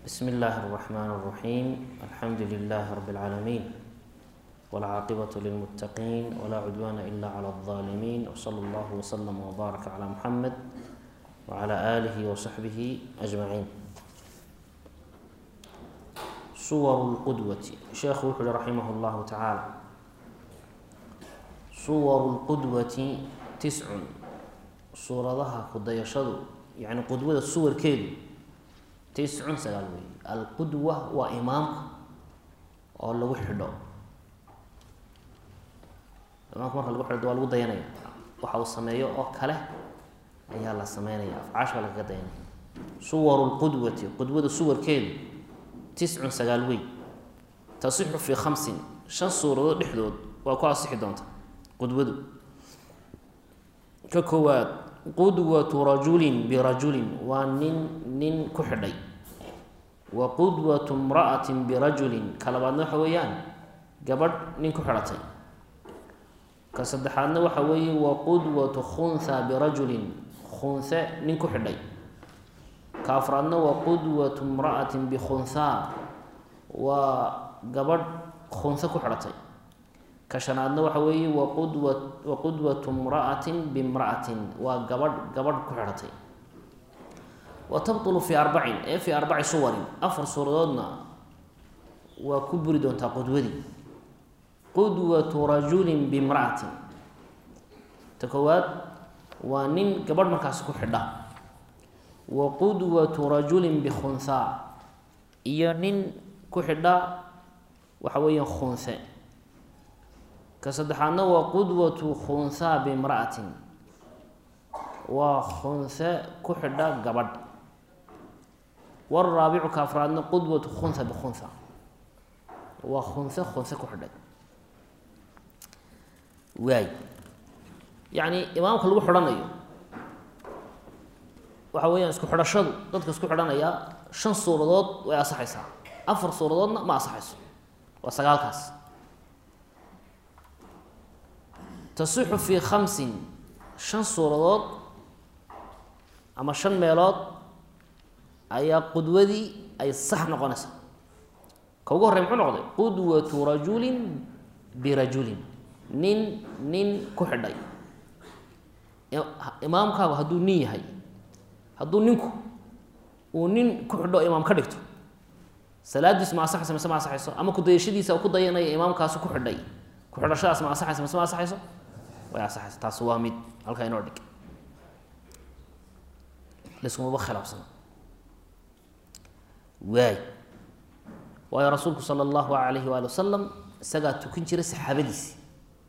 بسم الله الرحمن الرحيم الحمد لله رب العالمين والعاقبة للمتقين ولا عدوان إلا على الظالمين وصلى الله وسلم وبارك على محمد وعلى آله وصحبه أجمعين صور القدوة شيخ وحل رحمه الله تعالى صور القدوة تسع suuradaha kudayashadu yani qudwada suwarkeedu tiscun sagaal wey alqudwa waa imaamka oo lagu xidho imaamka marka lagu xidho waa lagu dayanaya waxa uu sameeyo oo kale ayaa la sameynaya afcaash baa lagaga dayanaya suwaru lqudwati qudwada suwarkeedu tiscun sagaal wey tasixu fii khamsin shan suuradood dhexdood waa ku asixi doonta qudwadu ka koowaad qudwatu rajulin birajulin waa nin nin ku xidhay wa qudwatu imra'atin birajulin ka labaadna waxa weeyaan gabadh nin ku xidhatay ka saddexaadna waxa weeye wa qudwatu khunha birajulin khunhe nin ku xidhay ka afraadna wa qudwatu imra'atin bikhunhaa waa gabadh khunhe ku xidhatay ka shanaadna waxa weeye waqudwa wa qudwatu imra'atin bimra'atin waa gabadh gabadh ku xidhatay wa tabtulu fii arbacin ee fii arbaci suwarin afar suuradoodna waa ku buri doontaa qudwadii qudwatu rajulin bimra'atin ta koowaad waa nin gabadh markaasi ku xidha wa qudwatu rajulin bikhunhaa iyo nin ku xidha waxa weeyaan khunhe ka saddexaadna waa qudwatu khunhaa bimra'atin waa khunhe ku xidha gabadh waraabicu ka afraadna qudwatu khunha bikhunha waa khunhe khunhe ku xidhay waay yacni imaamka lagu xidhanayo waxa weeyaan isku xidhashadu dadka isku xidhanaya shan suuradood way asaxaysaa afar suuradoodna ma asaxayso waa sagaalkaas tasixu fii khamsin shan suuradood ama shan meelood ayaa qudwadii ay sax noqonaysaa ka ugu horrey muxuu noqday qudwatu rajulin birajulin nin nin ku xidhay imaamkaagu hadduu nin yahay hadduu ninku uu nin ku xidho imaam ka dhigto salaadiisu ma asaxayso mise ma asaxayso ama kudayashadiisa ku dayanaya imaamkaasu ku xidhay ku xidhashadaas ma asaxayso mise ma asaxayso way asaxaysa taas waa mid halkaa inoo dhig laiskumaba khilaafsana waay waayo rasuulku sala allahu alayhi waali wasalam isagaa tukin jiray saxaabadiisi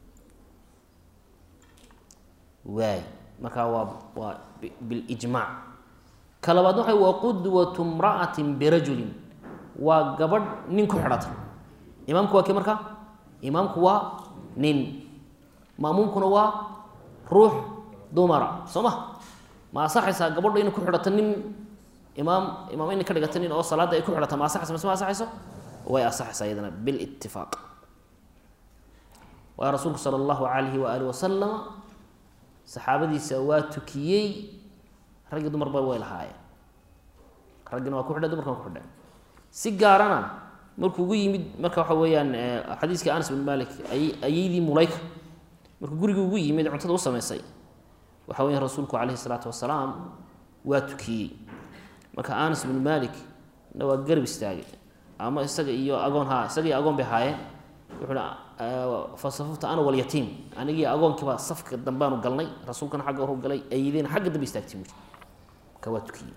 waay markaa waa waa bilijmaac ka labaadna waxa waa qudwatu imra'atin birajulin waa gabadh nin ku xidhatay imaamku waa kii markaa imaamku waa nin maamuumkuna waa ruux dumara soo ma ma asaxaysaa gabadho inay ku xidhato nin imaam imaam inay ka dhigato nin oo salaadda ay ku xidhata ma asaxaysa mise ma asaxayso way asaxaysaa iyadana bilitifaaq waayo rasuulku sala allahu calayhi wa alih wasalama saxaabadiisa waa tukiyey raggii dumarba way lahaayeen raggina waa ku xidhay dumarkana ku xidhay si gaarana markuu ugu yimid marka waxa weeyaan xadiiskii anas bin malik ay ayaydii mulayka markuu guriga ugu yimid cuntada u samaysay waxa weya rasuulku calayhi salaatu wasalaam waa tukiyey marka anas bin malik na waa garab istaagay ama isaga iyo agoon ha isaga iyo agoon bay haayeen wuxuuhi fasafafta ana walyatiim anigii agoonkiibaa safka dambaanu galnay rasuulkana xagga horu galay ayadiina xagga dambe istaagtay buuri marka waa tukiyey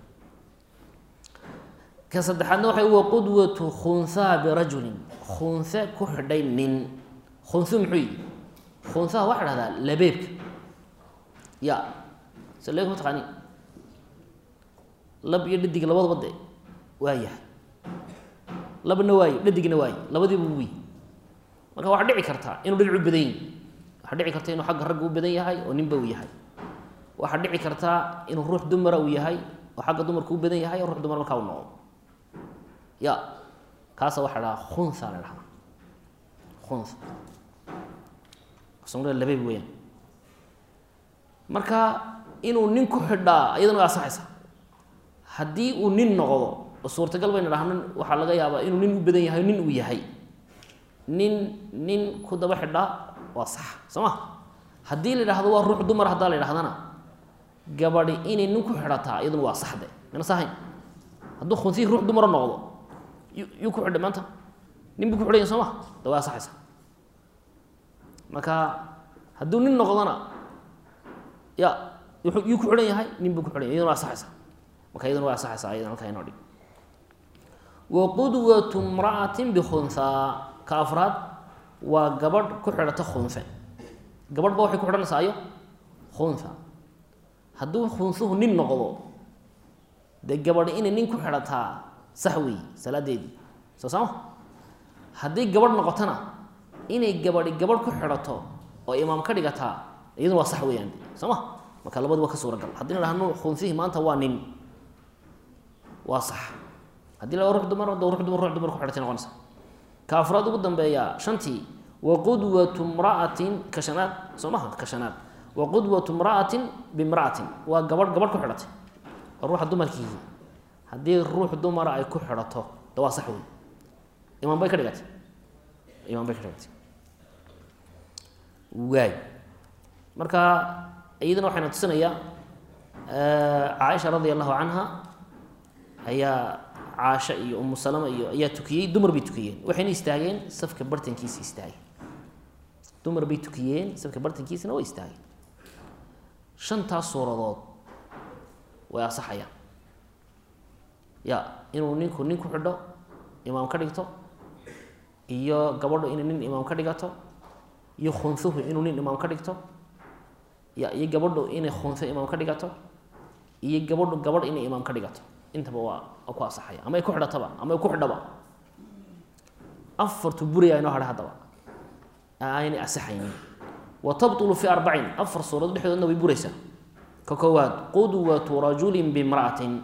ka saddexaadna waxay wa qudwatu khunhaa birajulin khunhe ku xidhay nin khunhu muxuu yihi khunhaha waxaa dhahdaa labeebka ya se leebka ma taqaani lab iyo dhadig labadaba de waa yahay labna waaye dhadigna waaye labadiiba wy marka waxaa dhici kartaa inuu dhinac u badan yahi waxaa dhici karta inuu xagga ragga u badan yahay oo ninba uu yahay waxaa dhici kartaa inuu ruux dumara uu yahay oo xagga dumarka u badan yahay oo ruux dumar markaa u noqdo ya kaasa waxaa dhahaa khunha la dhahaa khunha sumrada labeeb weyaan marka inuu nin ku xidhaa iyadana way asaxaysaa haddii uu nin noqdo oo suurtagal baynu dhahno waxaa laga yaabaa inuu nin u badan yahay nin uu yahay nin nin ku daba xidhaa waa sax soo ma haddii la idhahdo waa ruux dumar haddaa la idhahdana gabadhi inay nin ku xidhataa iyaduna waa saxde mina sahayn hadduu khunsiyi ruux dumaro noqdo yu yuu ku xidhay maanta nin buu ku xidhanya soo ma da waa saxaysa marka hadduu nin noqdona ya yuu ku xidhan yahay nin buu ku xidhan yahy iyaduna waa saxaysa marka iyaduna waa saxaysa ayadana halkaa inoo dhig wa qudwatu mra'atin bikhunhaa ka afraad waa gabadh ku xidhata khunhe gabadh ba waxay ku xidhanaysaa ayo khunha hadduu khunhuhu nin noqdo dee gabadh inay nin ku xidhataa sax weey salaadeedii soo saama haddii gabadh noqotona inay gabadhi gabadh ku xidhato oo imaam ka dhigataa iyaduna waa sax weeyaan soo ma marka labadu waa ka suuragal haddii la dhahno khunhihii maanta waa nin waa sax haddii la ruux dumar da ruux dumar ruux dumar ku xidhatay noqonaysa ka afraad ugu dambeeya shantii wa qudwatu mra'atin ka shanaad soo maha ka shanaad wa qudwatu mra'atin bimra'atin waa gabadh gabadh ku xidhatay waa ruuxa dumarkiihi haddii ruux dumara ay ku xidhato da waa sax wey imaam bay ka dhigatay imaam bay ka dhigatay waay marka iyadana waxayna tusinayaa caaisha radia allahu canha ayaa caasho iyo umu salama iyo ayaa tukiyey dumar bay tukiyeen waxayna istaageen safka bartankiisa istaageen dumar bay tukiyeen safka bartankiisana way istaageen shantaas suuradood way asaxayaan ya inuu ninku nin ku xidho imaam ka dhigto iyo gabadhu inay nin imaam ka dhigato iyo khunhuhu inuu nin imaam ka dhigto ya iyo gabadhu inay khunho imaam ka dhigato iyo gabadhu gabadh inay imaam ka dhigato intaba waa ku asaxaya ama ay ku xidhataba ama ay ku xidhaba afartu buriyaa inoo hadha haddaba aanay asaxaynin wa tabtulu fi arbacin afar suuradood dhexdoodna way buraysaa ka koowaad qudwatu rajulin bimra'atin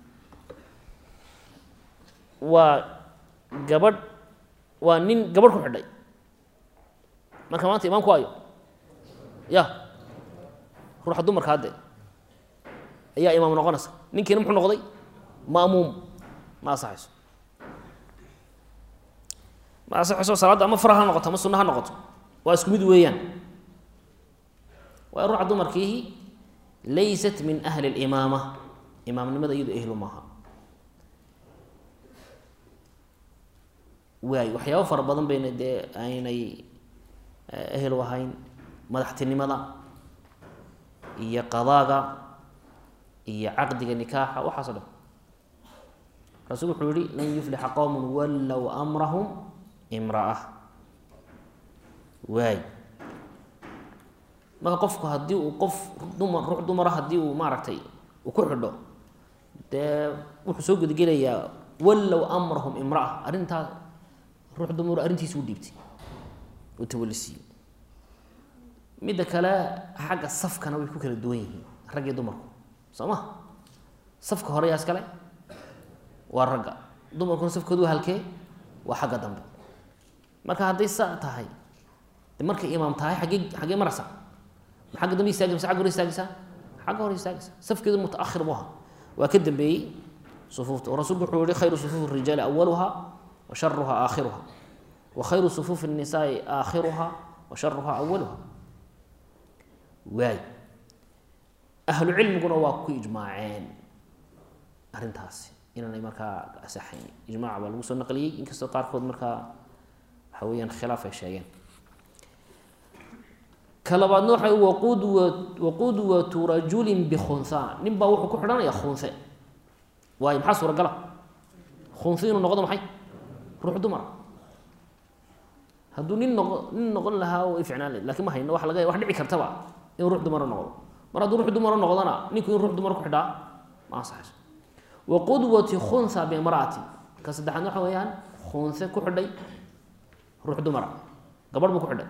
waa gabadh waa nin gabadh ku xidhay marka maanta imaamku waayo ya ruuxa dumarka hadde ayaa imaam noqonaysa ninkiina muxuu noqday maamuum ma asaxayso ma asaxayso salaadda ama fara ha noqoto ama sunna ha noqoto waa isku mid weeyaan waa ruuxa dumarkiihi laysat min ahli اlimaama imaamnimada iyado ehlu maaha waay waxyaabo fara badan bayna dee aynay ehlu ahayn madaxtinimada iyo qadaaga iyo caqdiga nikaaxa waxaaso dhan rasuul wuxuu yihi lan yuflixa qowm wallow amrahum imra'a waay marka qofku haddii uu qof dumar ruux dumara haddii uu maaragtay uu ku xidho dee wuxuu soo gudagelayaa wallow amrahum imra'a arrintaas ruux dumar arrintiisa u dhiibtay uu tawalisiiyey midda kale xagga safkana way ku kala duwan yihiin rag iyo dumarku soo ma safka hore yaa iskale waa ragga dumarkuna safkoodu waa halkee waa xagga dambe marka hadday saa tahay de markay imaam tahay xaggee xaggee maraysaa ma xagga dambe istaagaysa mise xagga hore istaagaysaa xagga hore istaagaysa safkeedu mutaakhir buu ahaa waa ka dambeeyey sufuufta oo rasuulku wuxuu yihi khayru sufuufi rijaali awaluha wa sharuha aakhiruha wa khayru sufuufi الnisaai aakhiruha wa sharuha awaluha waay ahlu cilmiguna waa ku ijmaaceen arrintaasi inaanay markaa asaxayn ijmac baa lagu soo naqliyey inkastoo qaarkood markaa waxa weeyaan khilaaf ay sheegeen ka labaadna waxa waqudwa waqudwatu rajulin bikhunha nin baa wuxuu ku xidhanaya khunhe waayo maxaa suuragala khunhe inuu noqdo maxay ruux dumara hadduu nin noqo nin noqon lahaa way ficnaan lahed lakin ma hayno waa laga wax dhici kartaba inuu ruux dumara noqdo mar hadduu ruux dumara noqdona ninku in ruux dumar ku xidhaa ma ansaxayso wa qudwati khunha bimra'ati ka saddexaad waxa weeyaan khunhe ku xidhay ruux dumara gabadh buu ku xidhay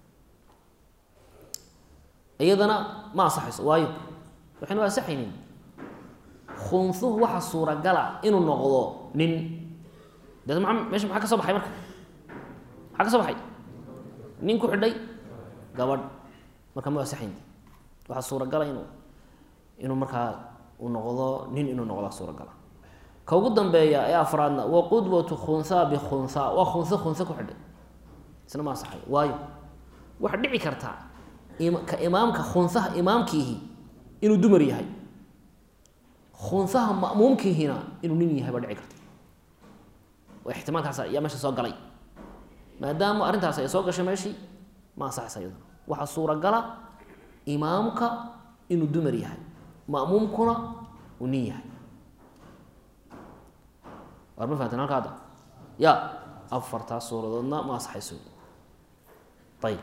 iyadana ma ansaxayso waayo waxaynu ansaxaynin khunhuhu waxa suuragala inuu noqdo nin dee maa meesha maxaa ka soo baxay marka maxaa ka soo baxay nin ku xidhay gabadh marka ma ansaxayn waxaa suuragala inuu inuu markaa uu noqdo nin inuu noqdaa suuragala ka ugu dambeeya ee afraadna wa qudwatu khunhaa bikhunhaa waa khunha khunha ku xidhay isna ma asaxay waayo waxaa dhici kartaa ka imaamka khunhaha imaamkiihi inuu dumar yahay khunhaha ma'muumkiihina inuu nin yahay baa dhici karta waa ixtimaalkaas ayaa meesha soo galay maadaama arrintaas ay soo gashay meeshii ma asaxaysa iyaduna waxaa suuragala imaamka inuu dumar yahay ma'muumkuna uu nin yahay war ma fahamteen halka hadda ya afartaas suuradoodna ma asaxayso ayib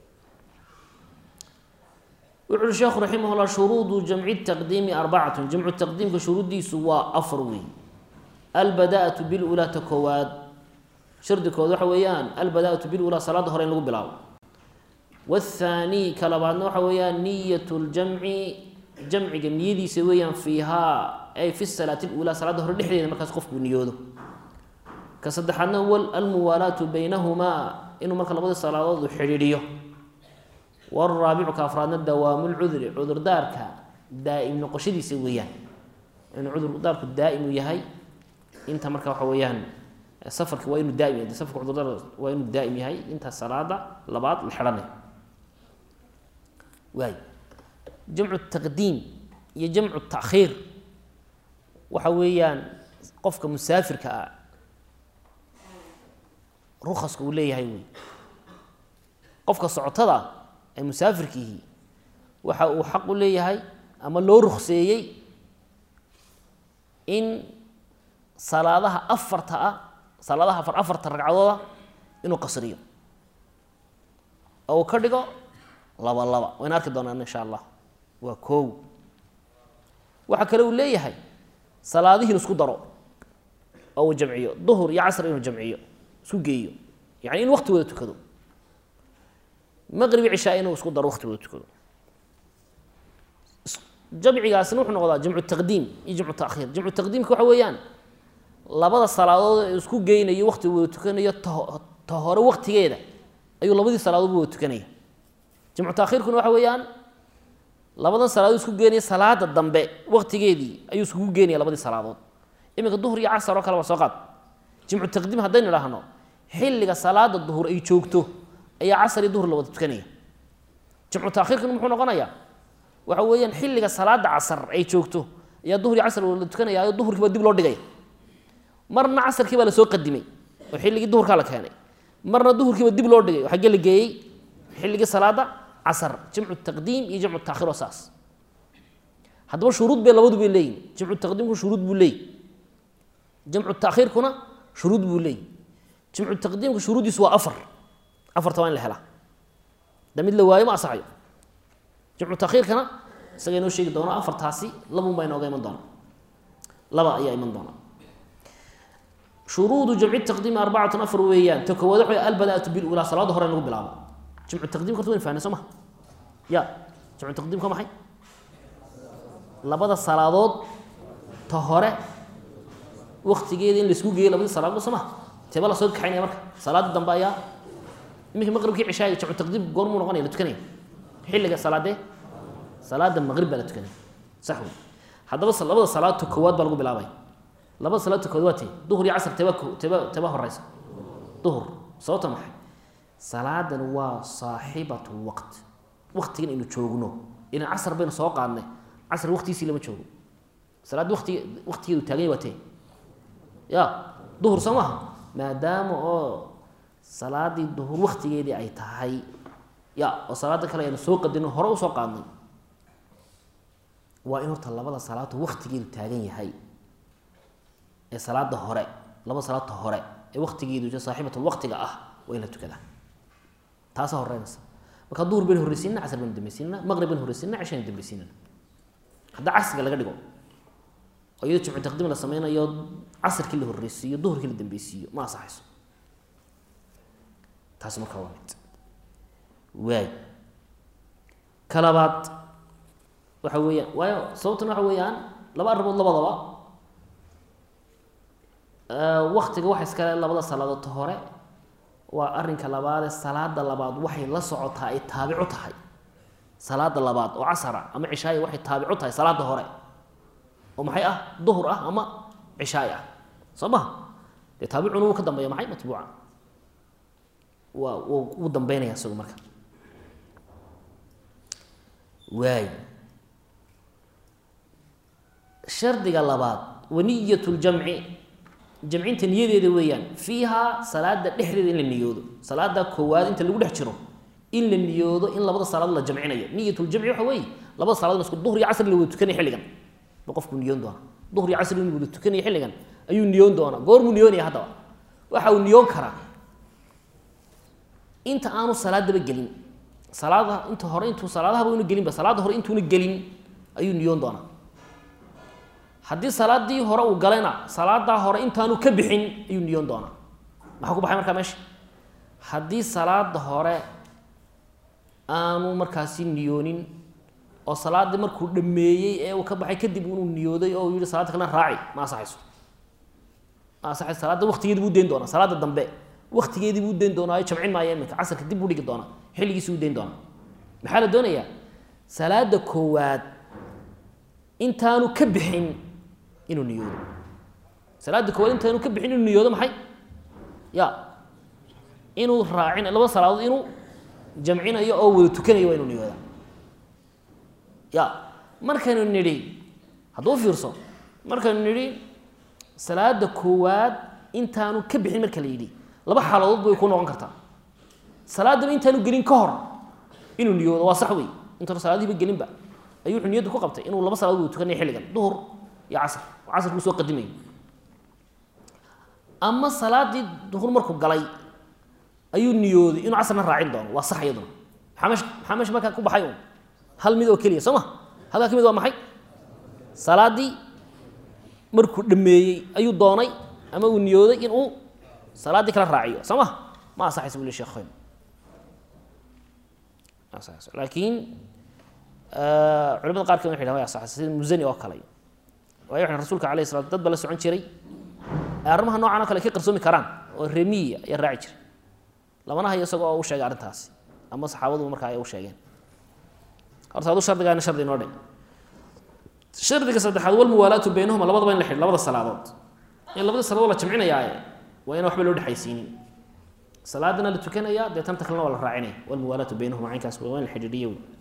wuxu uhi sheekhu raximah llah shuruudu jamci taqdiimi arbacatun jamcu taqdiimka shuruuddiisu waa afar wey albada-atu bilulaa ta koowaad shardikood waxa weeyaan albada-atu bilulaa salaada hore in lagu bilaabo waathaani ka labaadna waxa weeyaan niyat ljamci jamciga niyadiisa weeyaan fiihaa ay fi salaati lulaa salaada hore dhexdeeda markaas qofkuu niyoodo ka saddexaadna huwa almuwaalaatu baynahumaa inuu marka labadii salaadood u xidhiidhiyo waraabicu ka afraadna dawaamu lcudri cudurdaarka daa'im noqoshadiisa weeyaan inuu cudurdaarku daa'im yahay inta marka waxa weeyaan safarka waa inuu daa'im yahay safarka cudurdaar waa inuu daa'im yahay inta salaada labaad la xidhanay waay jamcu taqdiim iyo jamcu taakhiir waxa weeyaan qofka musaafirka ah rukaska uu leeyahay wey qofka socotada ee musaafirkiihi waxa uu xaq u leeyahay ama loo rukseeyey in salaadaha afarta ah salaadaha afar afarta ragcadooda inuu qasriyo oo uu ka dhigo laba laba wayna arki doonaan insha allah waa koow waxaa kale uu leeyahay salaadihi inu isku daro oo uu jamciyo duhur iyo casr inuu jamciyo isku geeyo yani in wakti wada tukado maqrib cishaa inuu isku daro wakti wada tukado jamcigaasina wuxuu noqdaa jamcu taqdiim iyo jamcu taakhiir jamcu taqdiimka waxa weeyaan labada salaadood ee isku geynayo wakti wada tukanayo ta ta hore waktigeeda ayuu labadii salaadoodba wada tukanaya jamcu taakhiirkuna waxa weeyaan labadan salaadood isku geenaya salaada dambe waktigeedii ayuu iskugu geenaya labadii salaadood iminka duhur iyo casar oo kale waa soo qaad jamcu taqdiim haddaynu idhaahno xilliga salaada duhur ay joogto ayaa casar iyo duhur la wada tukanaya jamcu taakhiirkuna muxuu noqonayaa waxa weeyaan xilliga salaada casar ay joogto ayaa duhur iyo casar wada tukanaya oo duhurkii baa dib loo dhigaya marna casarkii baa lasoo qadimay oo xilligii duhurkaa la keenay marna duhurkiiba dib loo dhigay oo xaggee la geeyey xilligii salaada casar jamcu taqdiim iyo jamcu taakhiir oo saas haddaba shuruud bay labadu bay leeyihin jamcu taqdiimku shuruud buu leeyi jamcu taakhiirkuna shuruud buu leeyi jamcu taqdiimka shuruuddiisu waa afar afarta waa in la helaa da mid la waayo ma asaxayo jamcu taakhiirkana isaga inoo sheegi doono afartaasi labun baa inooga iman doona laba ayaa iman doona shuruudu jamci taqdiimi arbacatun afar weeyaan ta koowaad waxa albada-atu bilulaa salaada hore in lagu bilaabo jamcu taqdiimka horta wayn fahnay soo ma ya jamcu taqdiimka maxay labada salaadood ta hore waktigeeda in laisku geeyo labadii salaadood soo ma teeba la soo kaxaynaya marka salaada dambe ayaa iminka maqribkii cishaaga jamcu taqdiim goormuu noqonaya la tukanaya xilliga salaadee salaada maqrib baa la tukanaya sax wey haddaba labada salaadta koowaad baa lagu bilaabaya labada salaadta koowaad waa tee duhur iyo casr teeba teeba teeba horeysa duhur sababta maxay salaadan waa saaxibatu lwaqt waktigan aynu joogno ilan casar baynu soo qaadnay casr waktigiisii lama joogo salaad wati waktigeedu taaganya waa tee ya duhur soo maaha maadaama oo salaadii duhur waktigeedii ay tahay ya oo salaada kale aynu soo qadino hore usoo qaadnay waa in horta labada salaadta waktigeedu taagan yahay ee salaada hore labada salaadta hore ee waktigeedu saaxibatul waqtiga ah waa in la tukadaa taasa horeynaysa marka duhur baynu horreysiinana casr baynu dambaysiinana maqrib baynu horreysiinana cishaynu dambaysiinana haddaa casriga laga dhigo oo iyado jimcu taqdiim la sameynayo casrkii la horreysiiyo duhurkii la dambeysiiyo ma asaxayso taasi markaa waa mid waay ka labaad waxa weeyaan waayo sababtuna waxa weeyaan laba arrimood labadaba waktiga waxa iskale labada salaadood ta hore waa arrinka labaadee salaada labaad waxay la socotaa ay taabicu tahay salaada labaad oo casara ama cishaaya waxay taabicu tahay salaada hore oo maxay ah duhur ah ama cishaai ah soo maha dee taabicuna wuu ka dambeeya maxay matbuuca waa wuu dambeynaya isagu marka waay shardiga labaad waniyat ljamci jamcinta niyadeeda weeyaan fiiha salaada dhexdeeda in la niyoodo salaada koowaad inta lagu dhex jiro in la niyoodo in labada salaadood la jamcinayo niyatljamci waxa weeye labada saladood isku duhr iyo casri la wada tukanaya xilligan ba qofku niyoon doona duhr iyo casri in wada tukanaya xilligan ayuu niyoon doonaa goormuu niyoonaya haddaba waxa uu niyoon karaa inta aanu salaadaba gelin salaada inta hore intuu salaadahaba una gelinba salaada hore intuuna gelin ayuu niyoon doonaa haddii salaadii hore uu galayna salaadaa hore intaanu ka bixin ayuu niyoon doonaa maxaa ku baxay markaa meesha haddii salaada hore aanu markaasi niyoonin oo salaadii markuu dhameeyey ee uu ka baxay kadib inuu niyooday oo uu yihi salaada kalena raaci ma asaxayso ma asaxayso salaada waktigeedi buu dayn doonaa salaada dambe waktigeedii buu dayn doonaayo jamcin maayo iminka casarka dib buu dhigi doonaa xilligiisi uu dayn doonaa maxaa la doonayaa salaada koowaad intaanu ka bixin inuu niyoodo salaada koowaad intaanu ka bixin inuu niyoodo maxay ya inuu raacin labada salaadood inuu jamcinayo oo wada tukanayo waa inuu niyooda ya markaynu nidhi hadduu fiirso markaynu nidhi salaada koowaad intaanu ka bixin marka la yidhi laba xaaladood bay ku noqon kartaa salaadaba intaanu gelin ka hor inuu niyoodo waa sax wey intaanu salaadihiba gelinba ayuu wuxuu niyadda ku qabtay inuu laba salaadood wada tukanaya xilligan duhur iyo casr oo casrkuu soo qadimayo ama salaadii duhur markuu galay ayuu niyooday inuu casrna raacin doono waa sax iyaduna maxaa meesha maxaa meesha markaa ku baxay un hal mid oo keliya soo ma halkaa ka mid waa maxay salaadii markuu dhameeyey ayuu doonay ama uu niyooday in uu salaaddii kala raaciyo soo ma ma asaxaysa buli sheekhoyn ma asaxayso laakiin culamada qaar kamid waxay dhahan way asaxaysa sida musani oo kale waayo waxay rasuulka alayh salat dad ba la socon jiray arrimaha noocan oo kale ka qarsoomi karaan oo remiya ayaa raaci jiray lamana hayo isagoo u sheegay arrintaasi ama saxaabaduba markaa ay u sheegeen horta adu shardigaana shardi inoo dhe shardiga saddexaad walmuwaalaatu baynahuma labadaba in la xidh labada salaadood in labada salaadood la jamcinayaaye waa ina waxba loo dhexaysiinin salaadana la tukanaya dee tanta kalena waa la raacinaya walmuwaalaatu baynahuma caynkaas waa in la xidhiidhiyo wey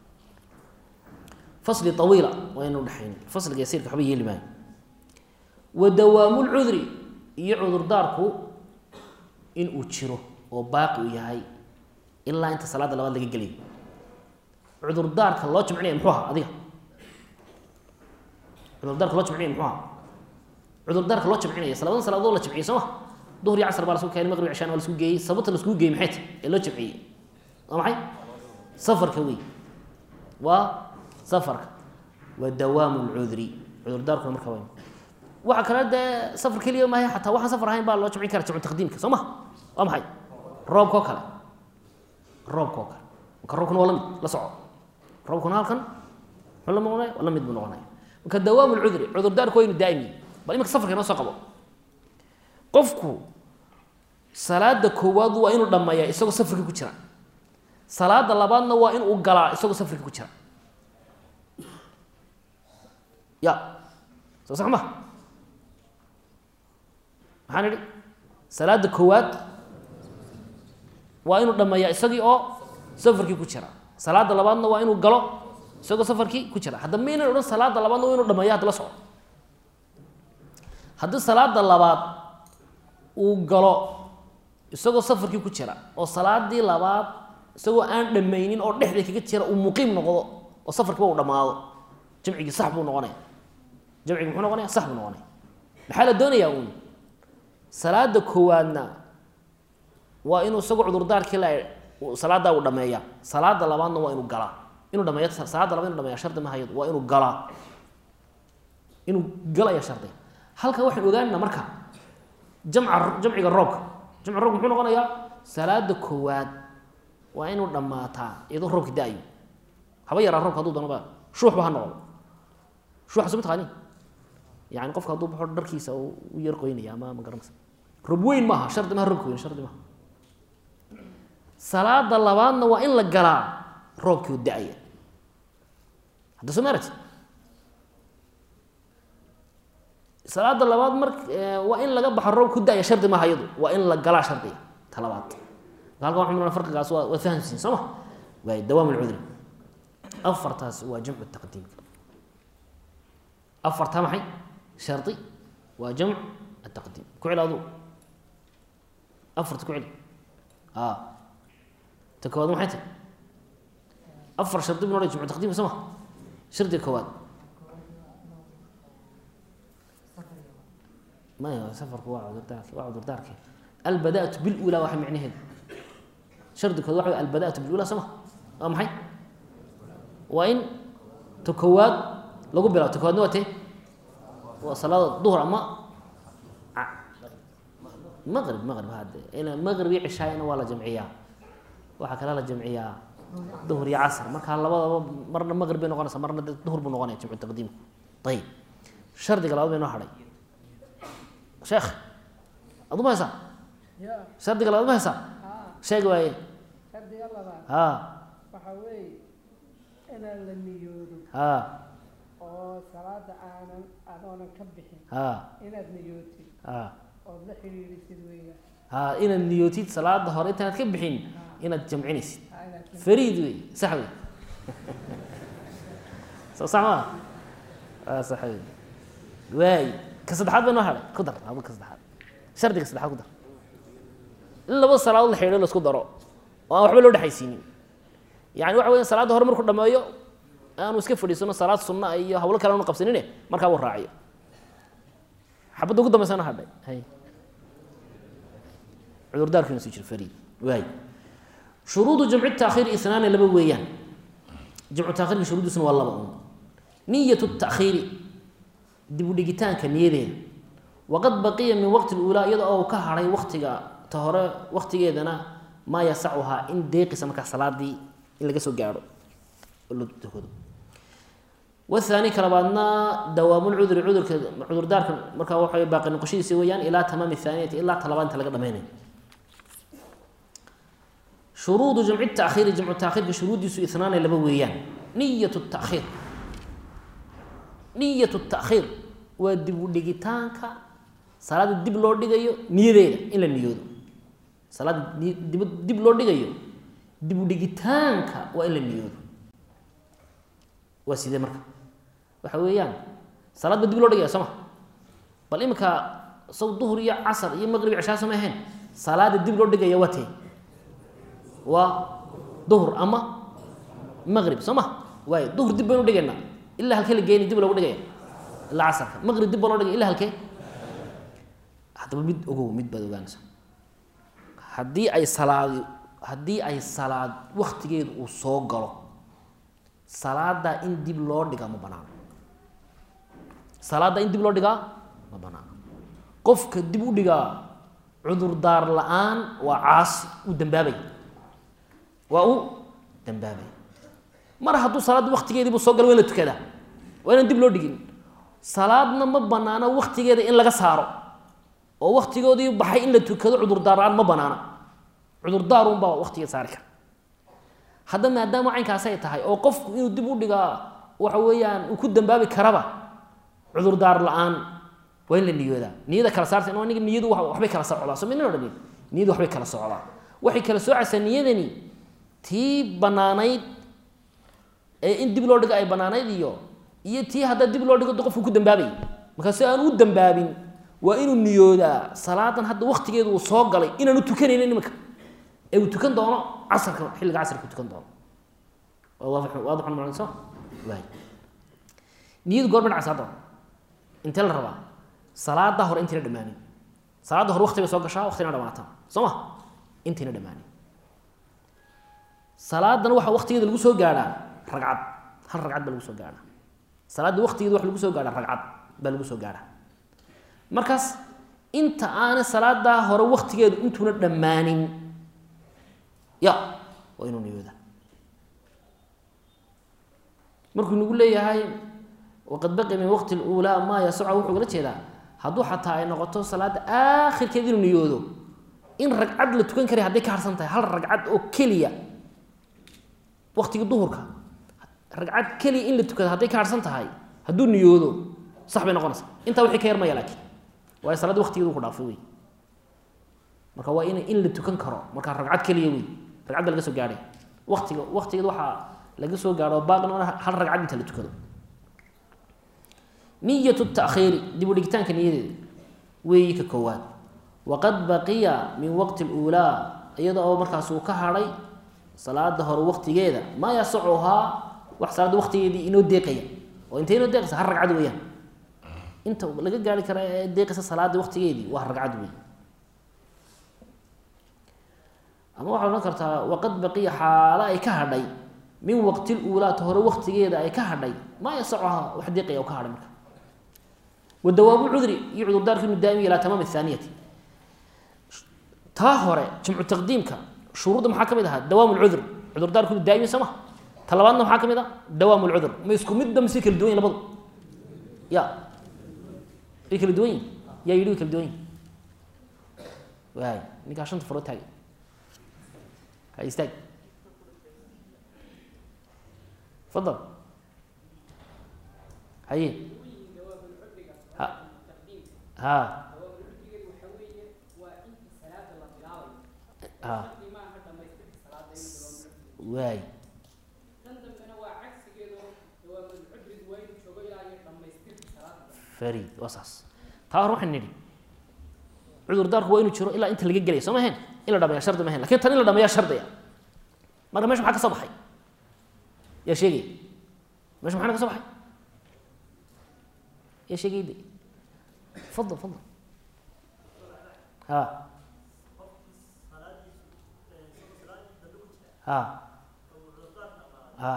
fasli awiila waa ina udhexaynin fasliga yasiirka waxba yeeli maayo wa dawaamu lcudri iyo cudurdaarku in uu jiro oo baaqi uu yahay ilaa inta salaada labaad laga gelayo cudurdaarka loo jamcinaya muxuu ahaa adiga cudurdaarka loo jamcinaya muxuu ahaa cudurdaarka loo jamcinaya salabadan salaadood la jamciyey soo ma duhur iyo casr baa lasku keenay maqrib cishaan waa lasku geeyey sababta lasku geeyey maxay tahay ee loo jamciyey waa maxay safarka wey waa safarka waa dawaamu lcudri cudurdaarkuna marka waa waxa kale dee safar keliya maahay xataa waxaan safar ahayn baa loo jamcin kara jamcu taqdiimka soo ma waa maxay roobka oo kale roobka oo kale marka roobkuna waa lamid la soco roobkuna halkan muxuu la noqonaya waa lamid buu noqonaya marka dawaamu lcudri cudurdaarku waa inu daa'imi bal iminka safarka inoo soo qabo qofku salaada koowaad waa inuu dhammeeya isagoo safarka ku jira salaada labaadna waa inuu galaa isagoo safarka ku jira ya soo sax ma maxaan idhi salaada koowaad waa inuu dhammeeya isagii oo safarkii ku jira salaada labaadna waa inuu galo isagoo safarkii ku jira hadda maynan odhan salaada labaadna waa inu dhameeya hadda la soco haddii salaada labaad uu galo isagoo safarkii ku jira oo salaadii labaad isagoo aan dhammaynin oo dhexda kaga jira uu muqiim noqdo oo safarkiiba uu dhammaado jamcigii sax buu noqonaya jamcigi muxuu noqonaya sax buu noqonaya maxaa la doonayaa uun salaada koowaadna waa inuu isagoo cudurdaarkii la salaadaa uu dhameeya salaada labaadna waa inuu galaa inuu dhameeya salaada labaad inu dhameeya shardi mahayad waa inuu galaa inuu galaya shardi halka waxaan ogaanana marka jamca jamciga roobka jamca roobka muxuu noqonayaa salaada koowaad waa inuu dhammaataa iyadoo roobka da-ayo haba yaraa roobka haduu doonaba shuuxba ha noqdo shuuxa soo mataqaani yani qofka hadduu baxo dharkiisa u yar qoynaya ama ma garanaysa roob weyn maaha shardi maha roobka weyn shardi maha salaada labaadna waa in la galaa roobkii u da-aya hadda soo maarati salaada labaad mar waa in laga baxo roob ku da-ya shardi maaha iyadu waa in la galaa shardiga ta labaad halkan waxaan marnaa farqigaas waa waa fahamsiin soo ma waay dawaam alcudri afartaas waa jamcu taqdiimka afarta maxay shardi waa jamc ataqdiim ku celi adu afarta ku celi a ta koowaad maxay tahy afar shardi bu nodha jamcu taqdiimka soo ma shardiga koowaad maya safarku waa cudurdaark waa cudurdaarke albada'atu bilulaa waxa micnaheedu shardi kood waxa wey albada'atu bilulaa soo ma waa maxay waa in ta koowaad lagu bilaabo ta kowaadna waa tee waa salaada duhur ama maqrib maqrib hade ina maqrib iyo cishaayana waa la jamciyaa waxaa kale la jamciyaa duhur iyo casr markaa labadaba marna maqrib bay noqonaysaa marna de duhur buu noqonaya jamcu taqdiimku ayib shardiga labaad bay noo hadhay sheekh adu ma haysaa ya shardiga labaad ma haysaa haa sheegi waaye shardiga labaad ha waxaa weeye inaan la niyoodo ha oo salaada aanan adoonan ka bixin ha inaad niyootid ha ood la xidhiidhisid weeyaan ha inaad niyootid salaada hore intaanad ka bixin inaad jamcinaysid haa inaad la fariid wey sax wey soo sax maa waa sax wey waay ka saddexaad bay noo hadhay ku dar aba ka saddexaad shardiga saddexaad ku dar in laba salaadood la xidhiidho la isku daro oo aan waxba loo dhexaysiinin yani waxa weya salaadda hore markuu dhameeyo aanu iska fadhiisano salaad sunna iyo hawlo kale aanu qabsanine markaa uu raaciyo xabadda ugu dambaysa noo hadhay hay cudurdaarkiina soo jiro fariid waay shuruudu jamci taakhiir isnaani laba weeyaan jamcu takhirka shuruuddiisuna waa laba un niyatu takhiiri dib u dhigitaanka niyadeeda waqad baqiya min waqti اlulaa iyada oo ka hadhay waktiga ta hore waktigeedana maa yasacuhaa in deeqisa markaa salaadii in laga soo gaadho oo la tukado wathani ka labaadna dawaamulcudri cudurka cudurdaarka markaa waxa baaqi noqoshadiisa weeyaan ilaa tamaami thaaniyati ilaa talabaad inta laga dhameynayo shuruudu jamci taakhiiri jamcu taakhiirka shuruuddiisu inaanay laba weeyaan niyat takhiir niyat takhiir waa dib u dhigitaanka salaada dib loo dhigayo niyadeeda in la niyoodo salaada ni- dib dib loo dhigayo dib u dhigitaanka waa in la niyoodo waa sidee marka waxa weeyaan salaad ba dib loo dhigaya soo ma bal iminka saw duhur iyo casar iyo maqrib cishaa sama ahayn salaada dib loo dhigaya waa tee waa duhur ama maqrib soo ma waayo duhur dib baynu dhigaynaa ilaa halkee la geeni dib loogu dhigaya ilaa casarka maqrib dib baa loo dhigaya ilaa halkee haddaba mid ogow mid baad ogaanaysa haddii ay salaadi haddii ay salaad waktigeedu uu soo galo salaada in dib loo dhigaa ma banaano salaada in dib loo dhigaa ma banaano qofka dib u dhigaa cudurdaar la-aan waa caasi uu dambaabay waa uu dambaabay mar hadduu salaadda waktigeediibu soo galo waa in la tukadaa waa inaan dib loo dhigin salaadna ma banaano waktigeeda in laga saaro oo waktigoodii baxay in la tukado cudurdaar la-aan ma banaana cudurdaarunbaa waktigeed saari kara hadda maadaama caynkaas ay tahay oo qofku inuu dib u dhigaa waxa weeyaan uu ku dambaabi karaba cudurdaar la-aan waa in la niyoodaa niyada kala saarta in aniga niyadu wa- waxbay kala socdaa soo midna odhanin niyadu waxbay kala socdaa waxay kala soocaysaa niyadani tii banaanayd ee in dib loo dhigo ay banaanayd iyo iyo tii haddaa dib loo dhigo de qofku ku dambaabay markaa si aan u dambaabin waa inuu niyoodaa salaadan hadda waktigeedu uu soo galay inaanu tukanaynin iminka ee uu tukan doono casarka xilliga casarka uu tukan doono waa waadix waadixun macna soo waay niyadu goor dhacaysa hadda intee la rabaa salaada hore intayna dhammaanin salaada hore wakti bay soo gashaa waktina dhamaataa soo ma intayna dhammaanin salaadan waxaa waktigeeda lagu soo gaadhaa ragcad hal ragcad baa lagu soo gaadhaa salaadda waktigeeda waxa lagu soo gaadhaa ragcad baa lagu soo gaadhaa markaas inta aanay salaadaa hore waktigeedu intuuna dhammaanin ya waa inuu niyooda markuu nagu leeyahay waqad baqi min waqti اlأulaa maa yasaca wuxuu gala jeedaa hadduu xataa ay noqoto salaada aakhirkeed inuu niyoodo in ragcad la tukan karay hadday ka harsan tahay hal ragcad oo keliya waktiga duhurka ragcad keliya in la tukado hadday ka harsan tahay hadduu niyoodo sax bay noqonaysaa intaa wixii ka yarmaya laakiin waayo salaadda waqtigeedu ku dhaafay wey marka waa in in la tukan karo markaa ragcad keliya wey ragcadda laga soo gaadhay waqtiga waqtigeed waxaa laga soo gaadho baaqina hal ragcad inta la tukado niyatu takhiiri dib u dhigitaanka niyadeeda weeyi ka koowaad waqad baqiya min waqti اluulaa iyada oo markaas uu ka hadhay salaada hore waqtigeeda maa yasacuhaa wax salaada waqtigeedii inoo deeqaya oo intay inoo deeqaysa hal ragcad weeyaan inta laga gaari kara ee deeqaysa salaada waqtigeedii waa ragcad wey ama waxaa odhan kartaa waqad baqiya xaalo ay ka hadhay min waqti luulaata hore waqtigeeda ay ka hadhay maa yasacuhaa wax deeqaya oo ka hadhay marka wadawaamu cudri iyo cudurdaarka inu daa'imiya ilaa tamaam athaaniyati taa hore jamcu taqdiimka shuruudda maxaa ka mid ahaa dawaam lcudr cudurdaarku inu daa'imiya soo ma ta labaadna maxaa ka mid ah dawaam lcudr ma isku midba mise kala duwan yin labadu ya way kala duwan yihin yaa yidhi way kala duwan yihin waay ninkaa shanta faro taagay ha istaag fadal haye ha ha ha waay farid waa saas taa hore waxaan nidhi cudurdaarku waa inuu jiro ilaa inta laga gelaya soo ma ahayn in la dhameeya shardi ma ahayn lakin tan in la dhameeya shardiya marka mesha maxaa ka soo baxay yaa sheegaya mesha maxaa ka soo baxay yaa sheegay de fadal fadal ha ha ha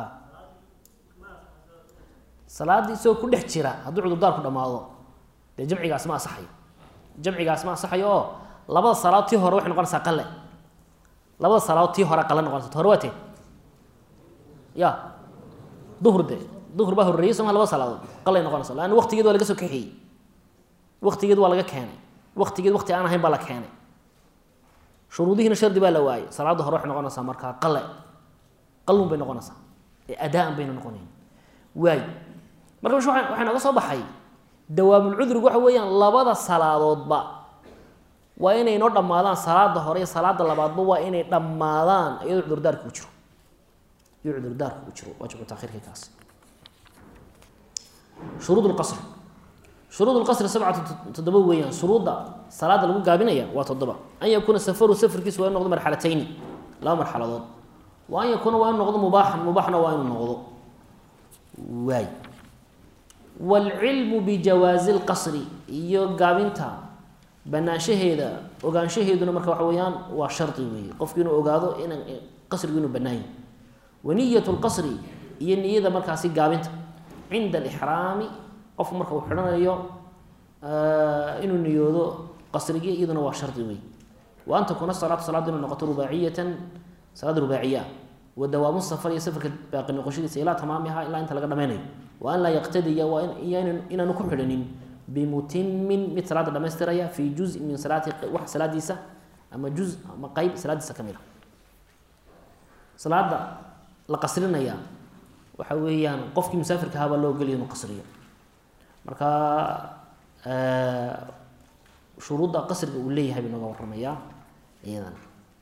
salaaddii isagoo ku dhex jira hadduu cudurdaarku dhamaado dee jamcigaas ma asaxayo jamcigaas ma asaxayo oo labada salaadood tii hore waxay noqonaysaa qale labada salaadood tii hore qale noqonaysa ta hore waa tee ya duhur de duhur baa horreeyey sooma labada salaadood qalay noqonaysa laanna waqtigeed waa laga soo kaxeeyey waqtigeed waa laga keenay waqtigeed waqti aan ahayn baa la keenay shuruudihiina shardi baa la waayey salaadda hore waxay noqonaysaa markaa qale qalun bay noqonaysaa ee adaan bayna noqonayn waay marka mesh waxaa nooga soo baxay dawaamulcudrigu waxa weeyaan labada salaadoodba waa inay noo dhammaadaan salaada hore iyo salaada labaadba waa inay dhammaadaan iyadoo cudurdaarka u jiro iyadoo cudurdaarka u jiro waa jamcu takhirka kaas shuruud lqasr shuruud lqasri sabcatu toddoba weeyaan shuruudda salaada lagu gaabinaya waa toddoba an yakuuna safaru safarkiisu waa inu noqdo marxalatayni laba marxaladood wa an yakuuna waa inu noqdo mubaaxan mubaaxna waa inuu noqdo waay waalcilmu bijawaazi lqasri iyo gaabinta banaanshaheeda ogaanshaheeduna marka waxa weeyaan waa shardi weeye qofku inuu ogaado in qasrigu inuu bannaan yahy waniyat lqasri iyo niyada markaasi gaabinta cinda alixraami qofku marka uu xidhanayo inuu niyoodo qasrigi iyaduna waa shardi weeye wa an takuuna salaatu salaaddu inay noqoto rubaaciyatan salaad rubaaciya wa dawaamu safar iyo safarka baaqi noqoshadiisa ilaa tamaamiha ilaa inta laga dhameynayo wa an laa yaqtadiya waa iyo inaanu ku xidhanin bimutimin mid salaada dhamaystiraya fi juzin min salaati wax salaadiisa ama juz ama qeyb salaadiisa ka mid a salaada la qasrinaya waxa weeyaan qofkii musaafirka ahaa baa loo ogeliya inuu qasriyo marka shuruudda qasriga uu leeyahay bay nooga waramayaa iyadan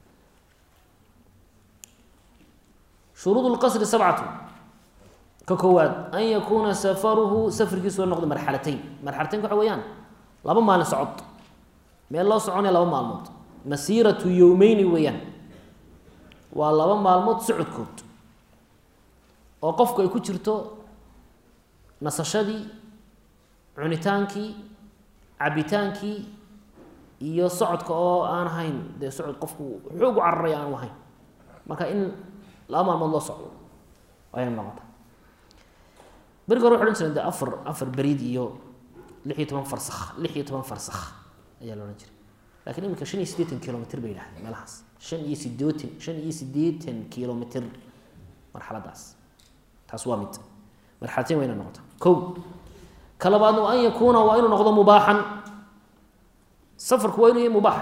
shuruud lqasri sabcatu ka koowaad an yakuuna safaruhu safarkiisu waa noqdo marxalatayn marxalataynka waxa weeyaan laba maalin socod meel loo soconaya laba maalmood masiiratu yowmeyni weeyaan waa laba maalmood socodkood oo qofku ay ku jirto nasashadii cunitaankii cabitaankii iyo socodka oo aan ahayn dee socod qofku xoog u cararaya aanu ahayn marka in laba maalmood loo socdo ayay noqota berigi hore waxay odhan jireen de afar afar beriid iyo lix iyo toban farsakh lix iyo toban farsakh ayaa la odhan jiray lakiin iminka shan iyo siddeetan kilomitr bay yidhahdeen meelahaas shan iyo sideetan shan iyo siddeetan kilomitr marxaladaas taas waa mid marxalatayn waa ina noqota ko ka labaadna wa an yakuuna waa inuu noqdo mubaaxan safarku waa inuu yahay mubaax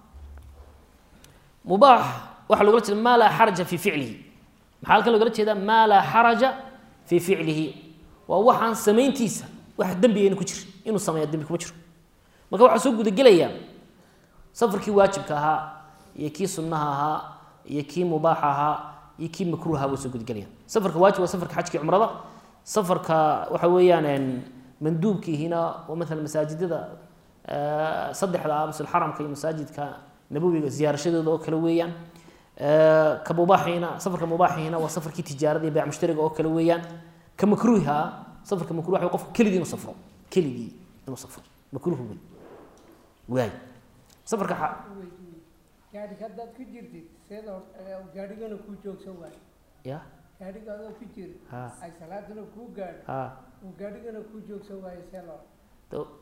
mubaax waxaa logala jeeda maa laa xaraja fii ficlihi maxaa halkan logala jeedaa maa laa xaraja fii ficlihi waa waxaan samayntiisa wax dembigayna ku jira inuu sameeya dembi kuma jiro marka waxaa soo gudagelayaa safarkii waajibka ahaa iyo kii sunnaha ahaa iyo kii mubaaxa ahaa iyo kii makruuha buu soo gudgelaya safarka waajib waa safarka xajkii cumrada safarka waxa weeyaan manduubkiihina waa maalan masaajidada saddexda ah maslxaramka iyo masaajidka nabowiga ziyaarashadooda oo kale weeyaan ka mubaaxiina safarka mubaaxiina waa safarkii tijaarada iyo bayc mushtariga oo kale weeyaan ka makruuha ah safarka makruuh waa qofka keligii inuu safro keligii inuu safro makruuh wey waay safarka gaadhiga haddaad ku jirtid seeda gaadhigana kuu joogsan waayo ya gaadhiga adoo ku jira ha ay salaadana kuu gaadho ha uu gaadhigana kuu joogsan waayo see loo to-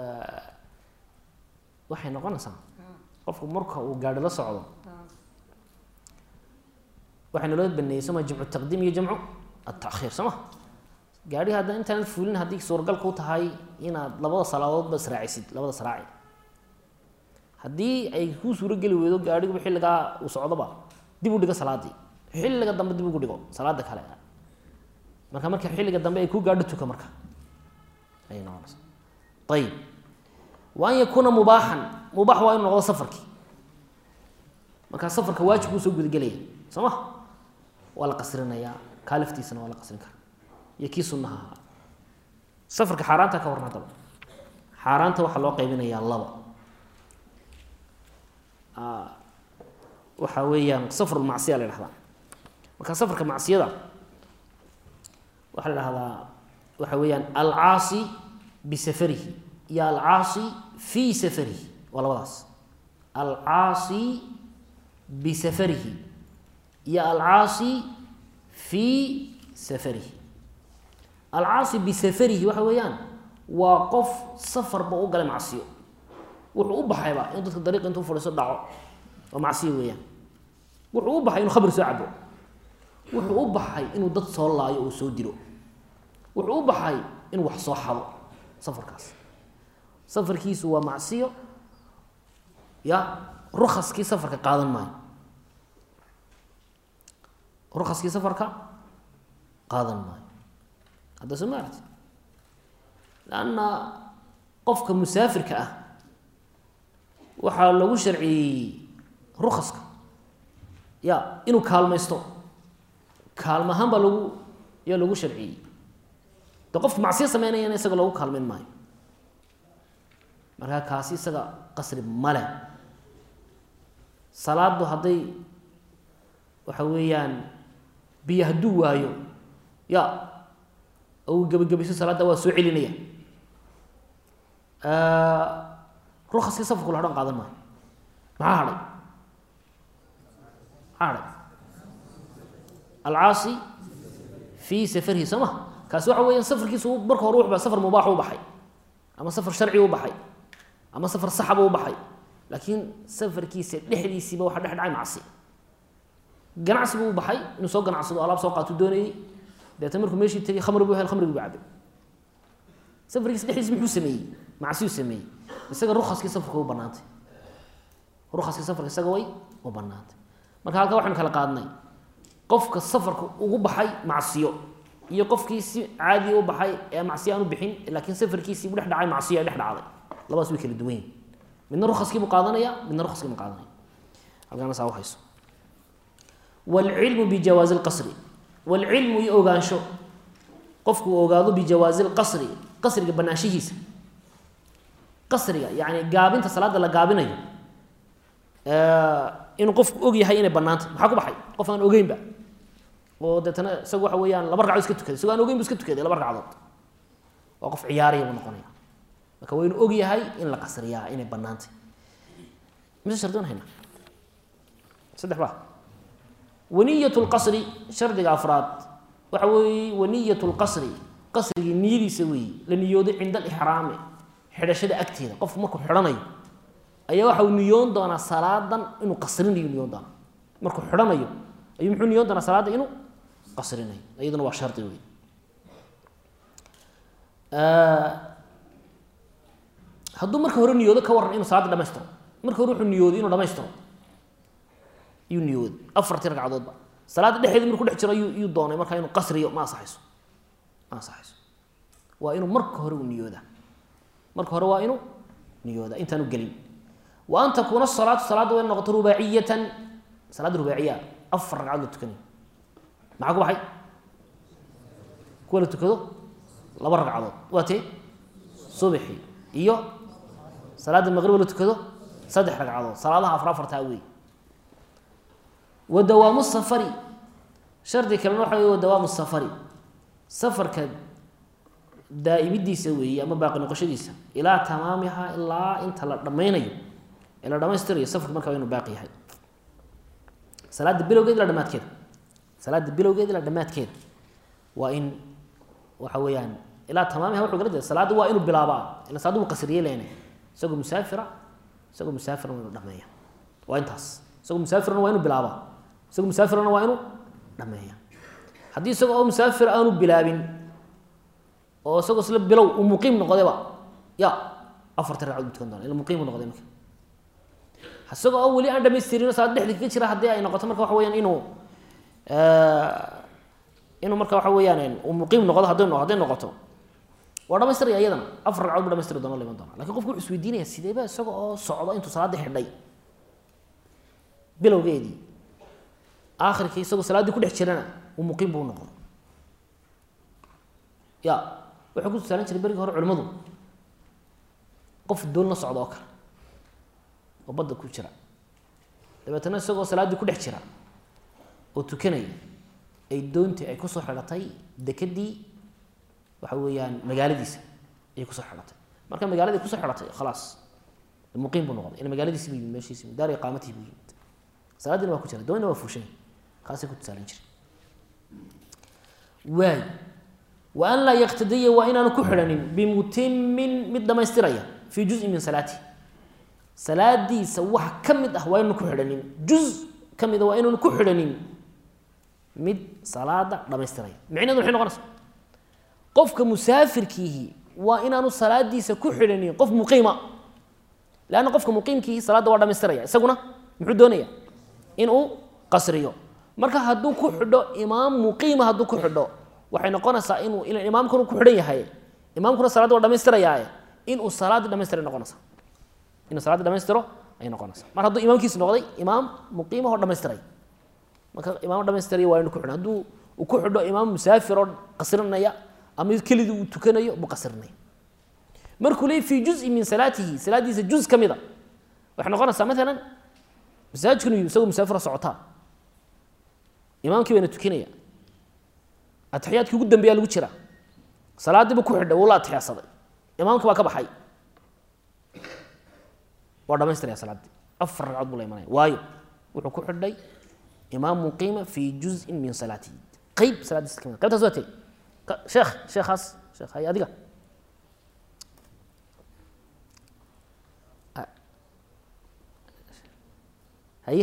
waxay noqonaysaa ha qofku marka uu gaadhi la socdo ha waxaa naloo baneeyey soma jamcu taqdiim iyo jamcu atakhiir soo ma gaadhi hadda intaanad fulin haddii suuragal ku tahay inaad labada salaadoodba israacisid labada saraaci haddii ay kuu suurogeli weydo gaadhiguba xilligaa uu socdoba dib u dhigo salaadii xilliga dambe dib ugu dhigo salaada kale marka marka xilliga dambe ay kuu gaadho tuka marka ayay noqonaysa ayib wa an yakuuna mubaaxan mubaax waa inu noqdo safarkii markaa safarka waajib buu soo gudagelaya soo ma waa la qasrinayaa kaaliftiisana waa la qasrin karaa iyo kii sunnaha ahaa safarka xaaraanta ka warran haddaba xaaraanta waxaa loo qaybinayaa laba waxa weeyaan safarulmacsiya la dhahdaa marka safarka macsiyada waxaa la dhahdaa waxa weeyaan alcaasi bisafarihi iyo alcaasi fii safarihi waa labadaas alcaasi bisafarihi iyo alcaasi fii safarihi alcaasi bisafarihi waxa weeyaan waa qof safarba u galay macsiyo wuxuu u baxayba in dadka dariiqa intuu fadhiiso dhaco oo macsiyo weeyaan wuxuu u baxay inuu khamri soo cabo wuxuu u baxay inuu dad soo laayo oo soo dilo wuxuu u baxay inuu wax soo xado safarkaas safarkiisu waa macsiyo ya rukaskii safarka qaadan maayo rukaskii safarka qaadan maayo hadda soo ma arti lanna qofka musaafirka ah waxaa lagu sharciyey rukaska ya inuu kaalmaysto kaalmo ahaan baa lagu yaa lagu sharciyey de qofka macsiyo sameynayana isaga loogu kaalmayn maayo markaa kaasi isaga qasri male salaadu hadday waxa weeyaan biyo hadduu waayo ya ou gebagabayso salaadda waa soo celinaya rukaskii safarku la hadhan qaadan maayo maxaa hadhay maxaa hadhay alcaasi fii safarihi soo ma kaasi waxa weeyaan safarkiisu marka hore wuxu safar mubaax u baxay ama safar sharci u baxay ama safar saxaba u baxay laakiin safarkiisa dhexdiisiiba waxa dhex dhacay macsi ganacsi buu u baxay inuu soo ganacsado alaab soo qaatu doonayey deetna markuu meeshii tegay khamri buu hel khamrigi buu cabay safarkiisa dhexdiisa muxuu sameeyey macsiyuu sameeyey isaga rukaskii safarka u banaantay rukaskii safarka isaga way u banaantay marka halkaa waxaynu kala qaadnay qofka safarka ugu baxay macsiyo iyo qofkii si caadi u baxay ee macsiyo aan u bixin laakiin safarkiisii u dhex dhacay macsiyo ay dhex dhacday labadaas way kala duwan yihin midna rukaskii buu qaadanaya midna rukaskii buu qaadanaya halkaana saa u hayso waalcilmu bijawaazi lqasri waalcilmu iyo ogaansho qofku uu ogaado bijawaazi lqasri qasriga banaanshihiisa qasriga yani gaabinta salaada la gaabinayo inuu qofku og yahay inay banaantay maxaa ku baxay qof aan ogeynba oo deetana isaga waxa weeyaan laba ragcadood iska tukaday isagoo aan ogeyn bu iska tukaday laba ragcadood waa qof ciyaaraya buu noqonaya marka waa inuu og yahay in la qasriyaa inay banaantay mise shardi hayna saddex ba waniyat lqasri shardiga afraad waxa weeye waniyat lqasri qasrigii niyadiisa weeye la niyooday cinda alixraami xidhashada agteeda qofku markuu xidhanayo ayaa waxa uu niyoon doonaa salaadan inuu qasrinayo niyoon doonaa markuu xidhanayo ayuu muxuu niyoon doonaa salaada inuu qasrinayo iyaduna waa shardi wey hadduu marka hore niyoodo ka waran inuu salaada dhamaystiro marka hore wuxuu niyooday inuu dhamaystiro yuu niyooday afartii ragcadoodba salaada dhexeeda markuu dhex jiro ayuu iyuu doonay markaa inuu qasriyo ma asaxayso ma asaxayso waa inuu marka hore u niyooda marka hore waa inuu niyooda intaanu gelin wa an takuuna salaatu salaadda waa in noqoto rubaaciyatan salaadda rubaaciya afar ragcadood la tukanayo maxaa ku baxay kuwa la tukado laba ragcadood waa tee subxi iyo salaadda maqriba la tukado saddex ragcadood salaadaha afar afartaa wey wa dawaamu safari shardi kalena waxa wey wa dawaamu safari safarka daa'imidiisa weeye ama baaqi noqoshadiisa ilaa tamaamiha ilaa inta la dhammaynayo ee la dhamaystirayo safarku marka waa inu baaqi yahay salaada bilowgeed ilaa dhamaadkeeda salaada bilowgeed ilaa dhamaadkeeda waa in waxa weeyaan ilaa tamaamiha wuxuu kala jeeda salaadda waa inuu bilaabaa ila salaaddu wuu qasriye leene isagoo musaafira isagoo musaafirna waa inuu dhameeya waa intaas isagoo musaafirna waa inuu bilaabaa isagoo musaafirna waa inuu dhameeya haddii isagoo oo musaafir aanu bilaabin oo isagoo isla bilow uu muqiim noqdayba ya afarta ragcadood buu tukan doona ila muqiim buu noqday marka isagoo oo weli aan dhamaystirin salaad dhexda kaga jira haddii ay noqoto marka waxa weyaan inuu inuu marka waxa weeyaan uu muqiim noqdo hadday hadday noqoto waa dhamaystiraya iyadana afar ragcadood buu dhamaystiri doona la iman doona lakin qofku wuxuu isweydiinaya sideeba isaga oo socdo intuu salaadda xidhay bilowgeedii aakhirkii isagoo salaaddii ku dhex jirana uu muqiim buu noqdo ya waxay ku tusaalan jiray berigii hore culimmadu qof doon la socdo oo kale oo badda ku jira dabeetana isagoo salaaddii ku dhex jira oo tukanaya ay doontii ay kusoo xidhatay dekedii waxa weeyaan magaaladiisa ayay kusoo xidhatay marka magaaladii kusoo xidhatay khalaas muqiim buu noqday ila magaaladiisi bu yimid meeshiisi daar iqaamatihi buu yimid salaadiina waa ku jira doonina waa fuushan kaasay ku tusaalan jiray waay wa an laa yaktadiya waa inaanu ku xidhanin bimutimin mid dhamaystiraya fii juzin min salaatihi salaadiisa wax ka mid ah waa inaanu ku xidhanin juz ka mida waa inaanu ku xidhanin mid salaada dhamaystiraya micneedu maxay noqonaysa qofka musaafirkiihi waa inaanu salaadiisa ku xidhanin qof muqiima leanna qofka muqiimkiihi salaadda waa dhamaystiraya isaguna muxuu doonaya inuu qasriyo marka hadduu ku xidho imaam muqiima hadduu ku xidho waxay noqonaysaa inuu imaamkanu ku xidhan yahay imaamkuna salaadda waa dhamaystirayaaye inuu salaaddii dhamaystira noqonaysa inuu salaaddii dhamaystiro ayay noqonaysaa mar hadduu imaamkiisi noqday imaam muqiima oo dhamaystiray marka imaam dhamaystiraya waa inu ku xidhan hadduu uu ku xidho imaam musaafir oo qasrinaya ama kelidii uu tukanayo buu qasrinaya markuu leey fii juzin min salaatihi salaaddiisa juz ka mida waxay noqonaysaa maalan masaajidkan uu isagoo musaafira socotaa imaamkii baana tukinaya atixiyaadkii ugu dambeeya lagu jira salaadiiba ku xidhay wuu la atixyaadsaday imaamkii baa ka baxay waa dhamaystiraya salaaddii afar ragcadood buu la imanaya waayo wuxuu ku xidhay imaam muqiima fii juzin min salaatihi qeyb salaadiisa kamid qaybtaas waa tee sheekh sheekhaas sheekh hay adiga haye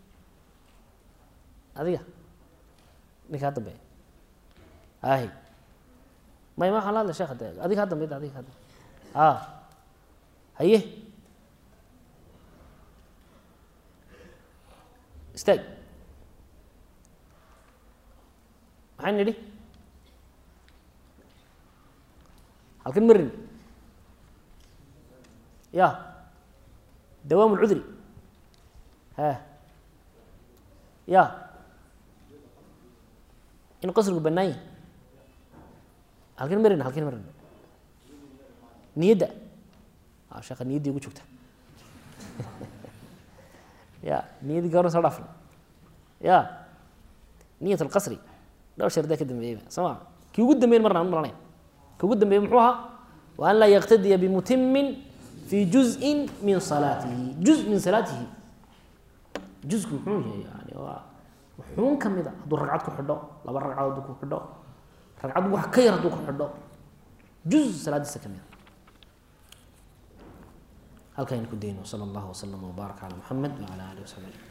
adiga ninka ha dambeeya hahi may ma waxaan la hadlay sheekh de adiga ha dambeyd adiga ha dambe a haye istaag maxay nidhi halkan marin ya dawaam lcudri ha ya in qasrigu bannaan yahi halkan marin halkan marin niyadda a sheeka niyaddii ugu joogta ya niyaddii gabarna soo dhaafna ya niyat alqasri dhowr shardaa ka dambeeyeyba soo ma kii ugu dambeyn marna an maranaya kii ugu dambeeyey muxuu ahaa wa an laa yaktadiya bimutimin fi juzin min salaatihi juz min salaatihi juzku muxuu yahay yani waa wuxuun ka mid a hadduu ragcad ku xidho laba ragcadood hadduu ku xidho ragcad wax ka yar hadduu ku xidho juz salaadiisa ka mid a halkaynu ku dayno sala allahu waslama wbaaraka cala muxamed wacala alihi wasaxbi ajmain